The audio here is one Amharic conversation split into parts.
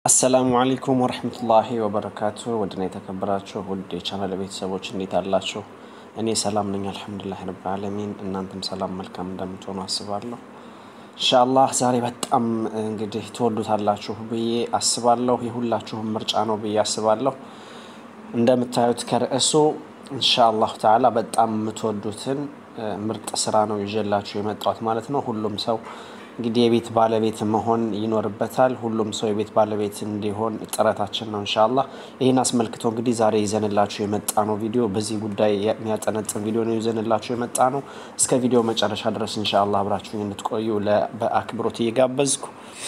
አሰላሙ አለይኩም ወረህመቱላሂ ወበረካቱ ውድና የተከበራችሁ ውድ የቻናል ቤተሰቦች እንዴት አላችሁ? እኔ ሰላም ነኝ አልሐምዱሊላህ ረብል ዓለሚን። እናንተም ሰላም መልካም እንደምትሆኑ አስባለሁ። ኢንሻአላህ ዛሬ በጣም እንግዲህ ትወዱታላችሁ ብዬ አስባለሁ። የሁላችሁም ምርጫ ነው ብዬ አስባለሁ። እንደምታዩት ከርዕሱ ኢንሻአላህ ተዓላ በጣም የምትወዱትን ምርጥ ስራ ነው ይዤላችሁ የመጣሁት ማለት ነው። ሁሉም ሰው እንግዲህ የቤት ባለቤት መሆን ይኖርበታል። ሁሉም ሰው የቤት ባለቤት እንዲሆን ጥረታችን ነው ኢንሻአላህ። ይህን አስመልክቶ እንግዲህ ዛሬ ይዘንላችሁ የመጣ ነው ቪዲዮ በዚህ ጉዳይ የሚያጠነጥን ቪዲዮ ነው ይዘንላችሁ የመጣ ነው። እስከ ቪዲዮ መጨረሻ ድረስ ኢንሻአላህ አብራችሁኝ እንድትቆዩ በአክብሮት እየጋበዝኩ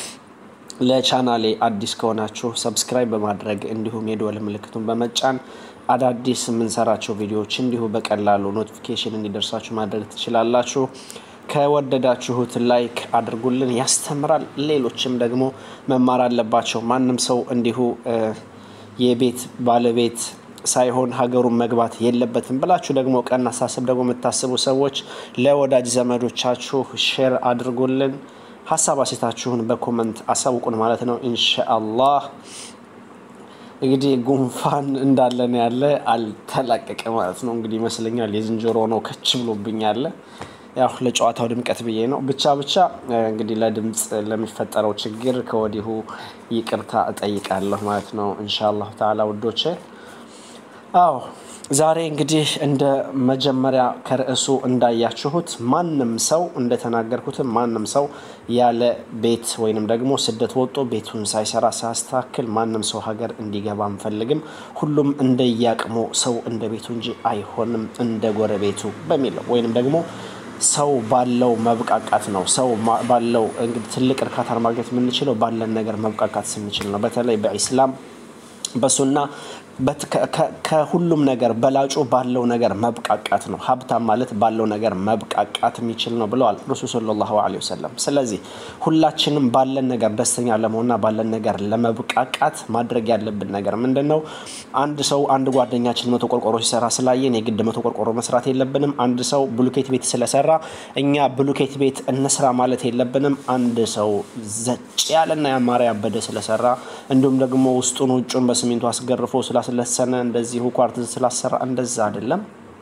ለቻናሌ አዲስ ከሆናችሁ ሰብስክራይብ በማድረግ እንዲሁም የደወል ምልክቱን በመጫን አዳዲስ የምንሰራቸው ቪዲዮዎች እንዲሁ በቀላሉ ኖቲፊኬሽን እንዲደርሳችሁ ማድረግ ትችላላችሁ። ከወደዳችሁት ላይክ አድርጉልን፣ ያስተምራል። ሌሎችም ደግሞ መማር አለባቸው። ማንም ሰው እንዲሁ የቤት ባለቤት ሳይሆን ሀገሩን መግባት የለበትም ብላችሁ ደግሞ ቀና አሳስብ ደግሞ የምታስቡ ሰዎች ለወዳጅ ዘመዶቻችሁ ሼር አድርጉልን። ሀሳብ አሴታችሁን በኮመንት አሳውቁን ማለት ነው ኢንሻአላህ። እንግዲህ ጉንፋን እንዳለን ያለ አልተላቀቀ ማለት ነው። እንግዲህ ይመስለኛል የዝንጀሮ ነው ከች ብሎብኝ ያለ ያው ለጨዋታው ድምቀት ብዬ ነው። ብቻ ብቻ እንግዲህ ለድምፅ ለሚፈጠረው ችግር ከወዲሁ ይቅርታ እጠይቃለሁ ማለት ነው ኢንሻአላህ ተዓላ ውዶቼ። አዎ ዛሬ እንግዲህ እንደ መጀመሪያ ከርዕሱ እንዳያችሁት ማንም ሰው እንደተናገርኩትም ማንም ሰው ያለ ቤት ወይንም ደግሞ ስደት ወጦ ቤቱን ሳይሰራ ሳያስተካክል ማንም ሰው ሀገር እንዲገባ አንፈልግም። ሁሉም እንደያቅሙ ሰው እንደ ቤቱ እንጂ አይሆንም እንደ ጎረቤቱ በሚለው ወይንም ደግሞ ሰው ባለው መብቃቃት ነው። ሰው ባለው እንግዲህ ትልቅ እርካታን ማግኘት የምንችለው ባለን ነገር መብቃቃት ስንችል ነው። በተለይ በኢስላም በሱና ከሁሉም ነገር በላጩ ባለው ነገር መብቃቃት ነው። ሀብታም ማለት ባለው ነገር መብቃቃት የሚችል ነው ብለዋል ረሱል ሰለላሁ ዐለይሂ ወሰለም። ስለዚህ ሁላችንም ባለን ነገር ደስተኛ ለመሆንና ባለን ነገር ለመብቃቃት ማድረግ ያለብን ነገር ምንድን ነው? አንድ ሰው አንድ ጓደኛችን መቶ ቆርቆሮ ሲሰራ ስላየን የግድ መቶ ቆርቆሮ መስራት የለብንም። አንድ ሰው ብሉኬት ቤት ስለሰራ እኛ ብሉኬት ቤት እንስራ ማለት የለብንም። አንድ ሰው ዘጭ ያለና ያማረ ያበደ ስለሰራ እንዲሁም ደግሞ ውስጡን ውጩን በሲሚንቶ አስገርፎ ስላስለሰነ እንደዚሁ ኳርትዝ ስላሰራ እንደዛ አይደለም።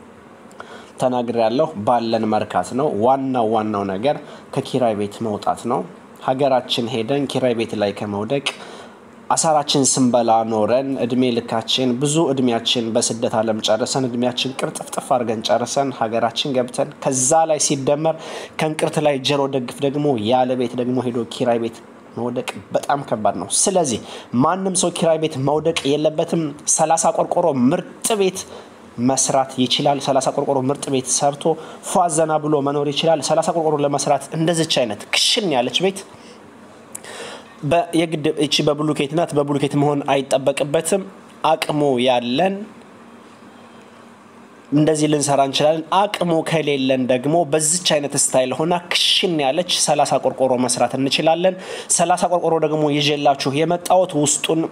ተናግር ያለሁ ባለን መርካት ነው። ዋናው ዋናው ነገር ከኪራይ ቤት መውጣት ነው። ሀገራችን ሄደን ኪራይ ቤት ላይ ከመውደቅ አሳራችን ስንበላ ኖረን እድሜ ልካችን ብዙ እድሜያችን በስደት ዓለም ጨርሰን እድሜያችን ቅርጥፍጥፍ አድርገን ጨርሰን ሀገራችን ገብተን ከዛ ላይ ሲደመር ከእንቅርት ላይ ጀሮ ደግፍ ደግሞ ያለ ቤት ደግሞ ሄዶ ኪራይ ቤት መውደቅ በጣም ከባድ ነው። ስለዚህ ማንም ሰው ኪራይ ቤት መውደቅ የለበትም። ሰላሳ ቆርቆሮ ምርጥ ቤት መስራት ይችላል። ሰላሳ ቆርቆሮ ምርጥ ቤት ሰርቶ ፏዘና ብሎ መኖር ይችላል። ሰላሳ ቆርቆሮ ለመስራት እንደዚች አይነት ክሽን ያለች ቤት የግድ እቺ በብሉኬት ናት። በብሉኬት መሆን አይጠበቅበትም። አቅሙ ያለን እንደዚህ ልንሰራ እንችላለን። አቅሙ ከሌለን ደግሞ በዚች አይነት ስታይል ሆና ክሽን ያለች ሰላሳ ቆርቆሮ መስራት እንችላለን። ሰላሳ ቆርቆሮ ደግሞ ይዤላችሁ የመጣሁት ውስጡን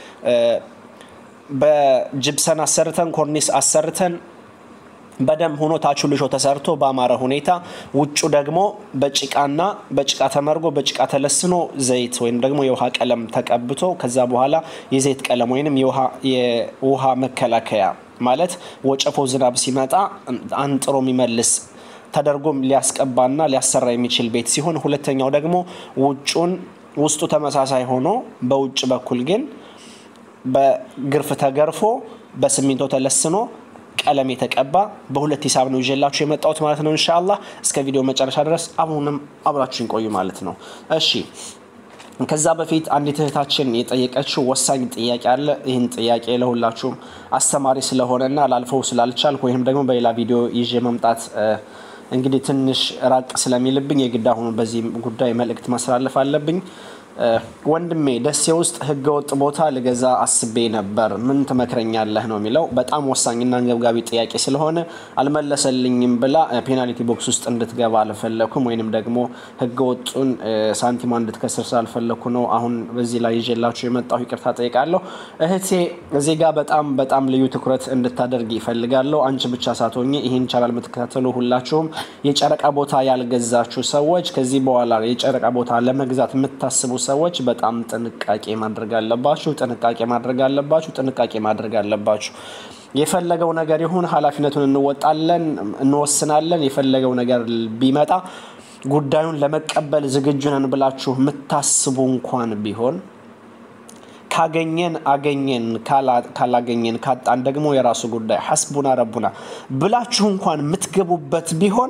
በጅብሰን አሰርተን ኮርኒስ አሰርተን በደንብ ሆኖ ታቹ ልሾ ተሰርቶ በአማረ ሁኔታ ውጩ ደግሞ በጭቃና በጭቃ ተመርጎ በጭቃ ተለስኖ ዘይት ወይም ደግሞ የውሃ ቀለም ተቀብቶ ከዛ በኋላ የዘይት ቀለም ወይም የውሃ መከላከያ ማለት ወጨፎ ዝናብ ሲመጣ አንጥሮ የሚመልስ ተደርጎም ሊያስቀባና ሊያሰራ የሚችል ቤት ሲሆን፣ ሁለተኛው ደግሞ ውጩን ውስጡ ተመሳሳይ ሆኖ በውጭ በኩል ግን በግርፍ ተገርፎ በሲሚንቶ ተለስኖ ቀለም የተቀባ በሁለት ሂሳብ ነው ይዤላችሁ የመጣሁት ማለት ነው። ኢንሻአላህ እስከ ቪዲዮ መጨረሻ ድረስ አሁንም አብራችሁን ቆዩ ማለት ነው። እሺ ከዛ በፊት አንዲት እህታችን የጠየቀችው ወሳኝ ጥያቄ አለ። ይህን ጥያቄ ለሁላችሁም አስተማሪ ስለሆነና ላልፈው ስላልቻልኩ ወይም ደግሞ በሌላ ቪዲዮ ይዤ መምጣት እንግዲህ ትንሽ ራቅ ስለሚልብኝ የግድ አሁኑ በዚህ ጉዳይ መልእክት ማስተላለፍ አለብኝ። ወንድሜ ደሴ ውስጥ ህገወጥ ቦታ ልገዛ አስቤ ነበር፣ ምን ትመክረኛለህ ነው የሚለው። በጣም ወሳኝና አንገብጋቢ ጥያቄ ስለሆነ አልመለሰልኝም ብላ ፔናልቲ ቦክስ ውስጥ እንድትገባ አልፈለኩም፣ ወይንም ደግሞ ህገወጡን ሳንቲማ እንድትከስር ስላልፈለኩ ነው አሁን በዚህ ላይ ይዤላችሁ የመጣሁ። ይቅርታ ጠይቃለሁ እህቴ። እዚህ ጋር በጣም በጣም ልዩ ትኩረት እንድታደርግ ይፈልጋለሁ። አንቺ ብቻ ሳትሆኚ ይህን ቻናል የምትከታተሉ ሁላችሁም የጨረቃ ቦታ ያልገዛችሁ ሰዎች ከዚህ በኋላ የጨረቃ ቦታ ለመግዛት የምታስቡ ሰዎች በጣም ጥንቃቄ ማድረግ አለባችሁ። ጥንቃቄ ማድረግ አለባችሁ። ጥንቃቄ ማድረግ አለባችሁ። የፈለገው ነገር ይሁን ኃላፊነቱን እንወጣለን፣ እንወስናለን። የፈለገው ነገር ቢመጣ ጉዳዩን ለመቀበል ዝግጁ ነን ብላችሁ የምታስቡ እንኳን ቢሆን ካገኘን አገኘን፣ ካላገኘን ካጣን ደግሞ የራሱ ጉዳይ ሐስቡና ረቡና ብላችሁ እንኳን የምትገቡበት ቢሆን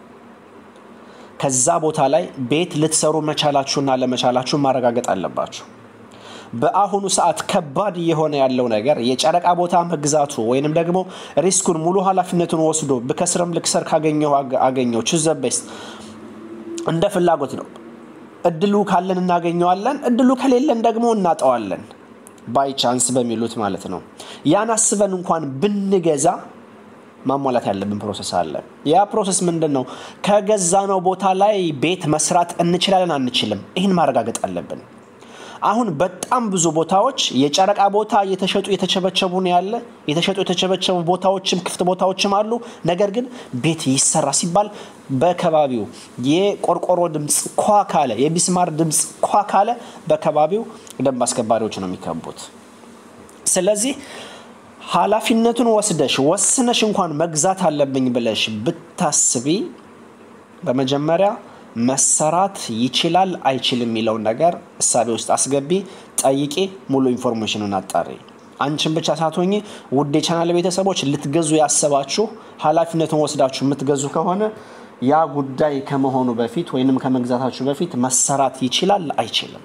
ከዛ ቦታ ላይ ቤት ልትሰሩ መቻላችሁና ለመቻላችሁ ማረጋገጥ አለባችሁ። በአሁኑ ሰዓት ከባድ እየሆነ ያለው ነገር የጨረቃ ቦታ መግዛቱ ወይንም ደግሞ ሪስኩን ሙሉ ኃላፊነቱን ወስዶ ብከስርም ልክሰር ካገኘው አገኘው ቹዝ ዘ ቤስት እንደ ፍላጎት ነው። እድሉ ካለን እናገኘዋለን፣ እድሉ ከሌለን ደግሞ እናጠዋለን። ባይ ቻንስ በሚሉት ማለት ነው። ያን አስበን እንኳን ብንገዛ ማሟላት ያለብን ፕሮሰስ አለ። ያ ፕሮሰስ ምንድን ነው? ከገዛነው ቦታ ላይ ቤት መስራት እንችላለን አንችልም? ይህን ማረጋገጥ አለብን። አሁን በጣም ብዙ ቦታዎች የጨረቃ ቦታ እየተሸጡ የተቸበቸቡ ነው ያለ። የተሸጡ የተቸበቸቡ ቦታዎችም ክፍት ቦታዎችም አሉ። ነገር ግን ቤት ይሰራ ሲባል በከባቢው የቆርቆሮ ድምፅ ኳ ካለ፣ የቢስማር ድምፅ ኳ ካለ በከባቢው ደንብ አስከባሪዎች ነው የሚከቡት። ስለዚህ ኃላፊነቱን ወስደሽ ወስነሽ እንኳን መግዛት አለብኝ ብለሽ ብታስቢ በመጀመሪያ መሰራት ይችላል አይችልም የሚለውን ነገር እሳቤ ውስጥ አስገቢ፣ ጠይቄ ሙሉ ኢንፎርሜሽኑን አጣሪ። አንቺን ብቻ ሳትሆኚ ውድ የቻናል ቤተሰቦች ልትገዙ ያሰባችሁ ኃላፊነቱን ወስዳችሁ የምትገዙ ከሆነ ያ ጉዳይ ከመሆኑ በፊት ወይንም ከመግዛታችሁ በፊት መሰራት ይችላል አይችልም።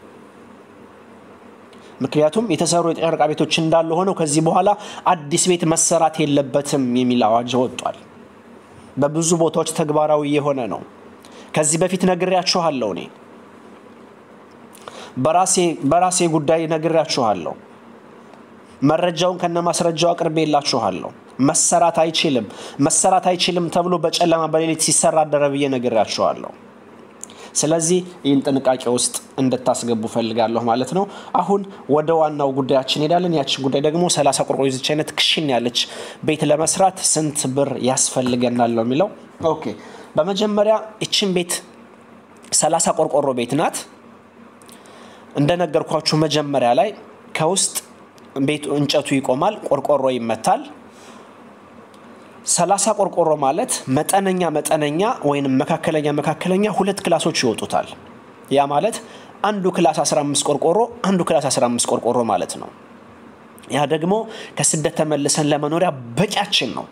ምክንያቱም የተሰሩ የጨረቃ ቤቶች እንዳሉ ሆነው ከዚህ በኋላ አዲስ ቤት መሰራት የለበትም የሚል አዋጅ ወጥቷል። በብዙ ቦታዎች ተግባራዊ የሆነ ነው። ከዚህ በፊት ነግሬያችኋለሁ። እኔ በራሴ ጉዳይ ነግሬያችኋለሁ። መረጃውን ከነ ማስረጃው አቅርቤላችኋለሁ። መሰራት አይችልም መሰራት አይችልም ተብሎ በጨለማ በሌሊት ሲሰራ አደረ ብዬ ነግሬያችኋለሁ። ስለዚህ ይህን ጥንቃቄ ውስጥ እንድታስገቡ ፈልጋለሁ ማለት ነው። አሁን ወደ ዋናው ጉዳያችን ሄዳለን። ያችን ጉዳይ ደግሞ ሰላሳ ቆርቆሮ ይዘች አይነት ክሽን ያለች ቤት ለመስራት ስንት ብር ያስፈልገናል ነው የሚለው። ኦኬ በመጀመሪያ ይችን ቤት ሰላሳ ቆርቆሮ ቤት ናት። እንደነገርኳችሁ መጀመሪያ ላይ ከውስጥ ቤቱ እንጨቱ ይቆማል፣ ቆርቆሮ ይመታል። ሰላሳ ቆርቆሮ ማለት መጠነኛ መጠነኛ ወይም መካከለኛ መካከለኛ ሁለት ክላሶች ይወጡታል። ያ ማለት አንዱ ክላስ 15 ቆርቆሮ አንዱ ክላስ 15 ቆርቆሮ ማለት ነው። ያ ደግሞ ከስደት ተመልሰን ለመኖሪያ በቂያችን ነው።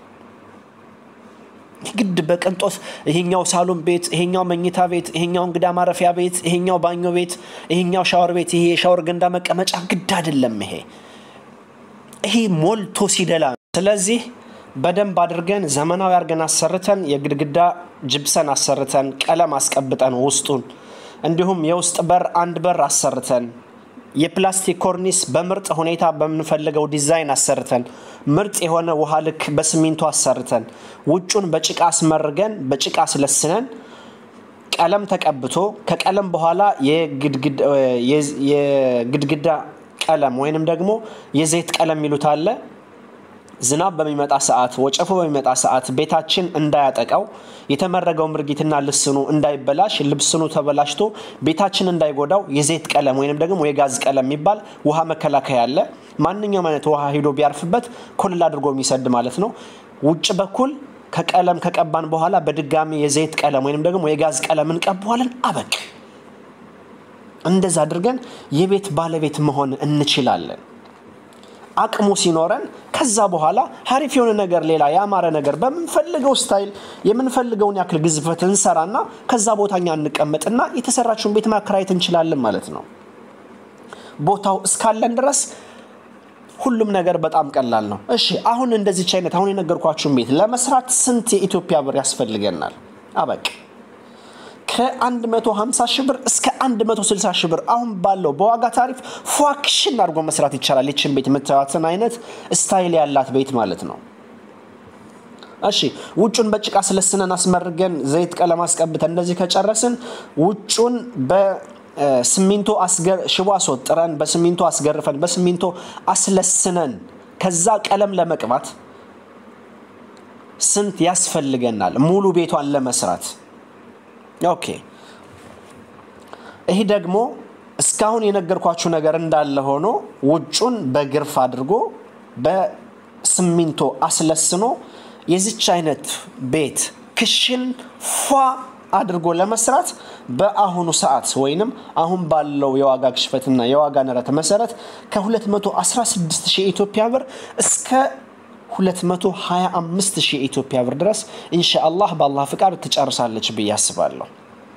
ግድ በቅንጦት ይሄኛው ሳሎን ቤት፣ ይሄኛው መኝታ ቤት፣ ይሄኛው እንግዳ ማረፊያ ቤት፣ ይሄኛው ባኞ ቤት፣ ይሄኛው ሻወር ቤት፣ ይሄ የሻወር ገንዳ መቀመጫ ግድ አይደለም። ይሄ ይሄ ሞልቶ ሲደላ ስለዚህ በደንብ አድርገን ዘመናዊ አድርገን አሰርተን የግድግዳ ጅብሰን አሰርተን ቀለም አስቀብጠን ውስጡን እንዲሁም የውስጥ በር አንድ በር አሰርተን የፕላስቲክ ኮርኒስ በምርጥ ሁኔታ በምንፈልገው ዲዛይን አሰርተን ምርጥ የሆነ ውሃ ልክ በሲሚንቶ አሰርተን ውጩን በጭቃ አስመርገን በጭቃ አስለስነን ቀለም ተቀብቶ ከቀለም በኋላ የግድግዳ ቀለም ወይንም ደግሞ የዘይት ቀለም የሚሉት አለ። ዝናብ በሚመጣ ሰዓት ወጨፎ በሚመጣ ሰዓት ቤታችን እንዳያጠቃው የተመረገው ምርጊትና ልስኑ እንዳይበላሽ ልብስኑ ተበላሽቶ ቤታችን እንዳይጎዳው የዘይት ቀለም ወይንም ደግሞ የጋዝ ቀለም የሚባል ውሃ መከላከያ አለ። ማንኛውም አይነት ውሃ ሂዶ ቢያርፍበት ኮልል አድርጎ የሚሰድ ማለት ነው። ውጭ በኩል ከቀለም ከቀባን በኋላ በድጋሚ የዘይት ቀለም ወይንም ደግሞ የጋዝ ቀለም እንቀባዋለን። አበቅ እንደዛ አድርገን የቤት ባለቤት መሆን እንችላለን። አቅሙ ሲኖረን ከዛ በኋላ ሀሪፍ የሆነ ነገር ሌላ ያማረ ነገር በምንፈልገው ስታይል የምንፈልገውን ያክል ግዝፈት እንሰራና ከዛ ቦታኛ እንቀመጥና የተሰራችውን ቤት ማከራየት እንችላለን ማለት ነው። ቦታው እስካለን ድረስ ሁሉም ነገር በጣም ቀላል ነው። እሺ አሁን እንደዚች አይነት አሁን የነገርኳችሁን ቤት ለመስራት ስንት የኢትዮጵያ ብር ያስፈልገናል? አበቅ ከ150 ሺህ ብር እስከ 160 ሺህ ብር አሁን ባለው በዋጋ ታሪፍ ፏክሽን አድርጎ መስራት ይቻላል። ይችን ቤት የምታዩትን አይነት ስታይል ያላት ቤት ማለት ነው። እሺ ውጩን በጭቃ ስለስነን አስመርገን ዘይት ቀለም አስቀብተን እንደዚህ ከጨረስን ውጩን በሲሚንቶ ሽቦ አስወጥረን በሲሚንቶ አስገርፈን በሲሚንቶ አስለስነን ከዛ ቀለም ለመቅባት ስንት ያስፈልገናል ሙሉ ቤቷን ለመስራት? ኦኬ ይህ ደግሞ እስካሁን የነገርኳችሁ ነገር እንዳለ ሆኖ ውጩን በግርፍ አድርጎ በስሚንቶ አስለስኖ የዚች አይነት ቤት ክሽን ፏ አድርጎ ለመስራት በአሁኑ ሰዓት ወይንም አሁን ባለው የዋጋ ግሽፈትና የዋጋ ንረት መሰረት ከ216 ሺህ የኢትዮጵያ ብር እስከ 225 ሺህ የኢትዮጵያ ብር ድረስ ኢንሻአላህ በአላህ ፍቃድ ትጨርሳለች ብዬ አስባለሁ።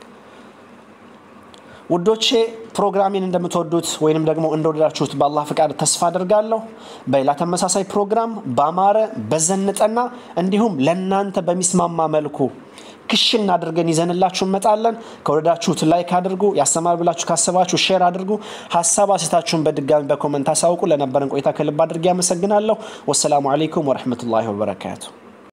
ውዶቼ ፕሮግራሜን እንደምትወዱት ወይንም ደግሞ እንደወደዳችሁት በአላህ ፍቃድ ተስፋ አድርጋለሁ። በሌላ ተመሳሳይ ፕሮግራም ባማረ በዘንጠና እንዲሁም ለእናንተ በሚስማማ መልኩ ክሽን አድርገን ይዘንላችሁ እንመጣለን። ከወደዳችሁት ላይክ አድርጉ። ያስተማር ብላችሁ ካሰባችሁ ሼር አድርጉ። ሀሳብ አሴታችሁን በድጋሚ በኮመንት አሳውቁ። ለነበረን ቆይታ ከልብ አድርጌ አመሰግናለሁ። ወሰላሙ አለይኩም ወረህመቱላሂ ወበረካቱ።